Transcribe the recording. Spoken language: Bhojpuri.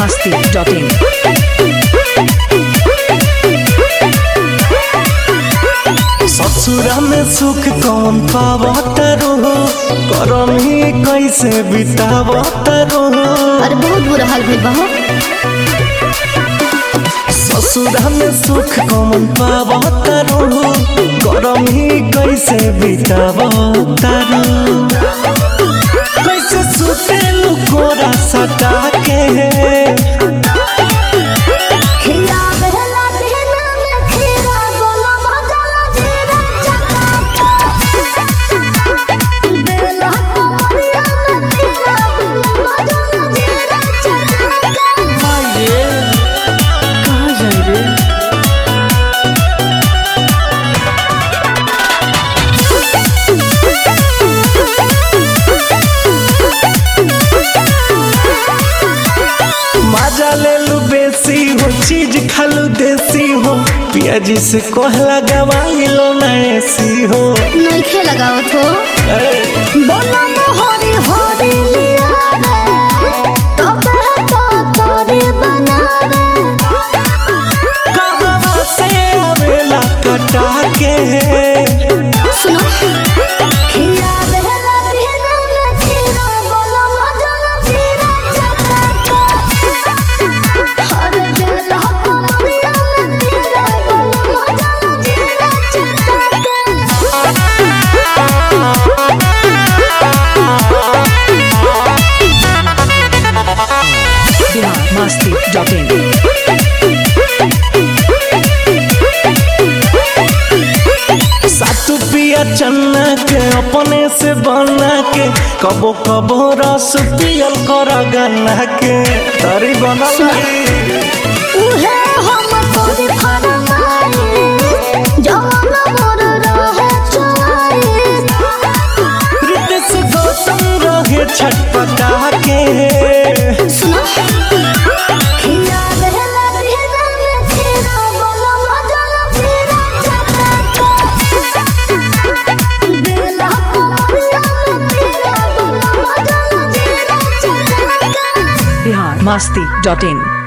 biharmasti.in ससुरा में सुख कौन पावत रहो करम ही कैसे बितावत रहो अरे बहुत बुरा हाल भइल बा हो ससुरा में सुख कौन पावत रहो करम ही कैसे बितावत रहो कैसे सुते लुकोरा सटा के खिला बहला देना में खीरा बोला मजा जीरा चका बेला कमरिया में खीरा बोला मजा जीरा चका माये कहाँ जाए रे मजा ले लू बेसी हो चीज खालू देसी हो पियाजी से कहला गवाई लो ना ऐसी हो नहीं खे लगावत हो बोला मोहरी होरी लिया रे तबे तो तोरी बना रे कहाँ से आवेला कटा के सुनो खिला बहला देना में खीरा बोला मजा जीरा चका हरे बेला कमरिया में खीरा बोला मजा जीरा चका biharmasti.in सातु पिया चन्ना के अपने से बना के कबो कबो रस पियल कर गन्ना के तरी बनल रही। उहे हम तोरी फरमाई जवान मोर रहे चुआई रितेश गौतम रहे छटपटा के सुनो खिया बहला देना में खीरा बोला मजा जीरा चका बेला कमरिया में खीरा बोला मजा जीरा चका biharmasti.in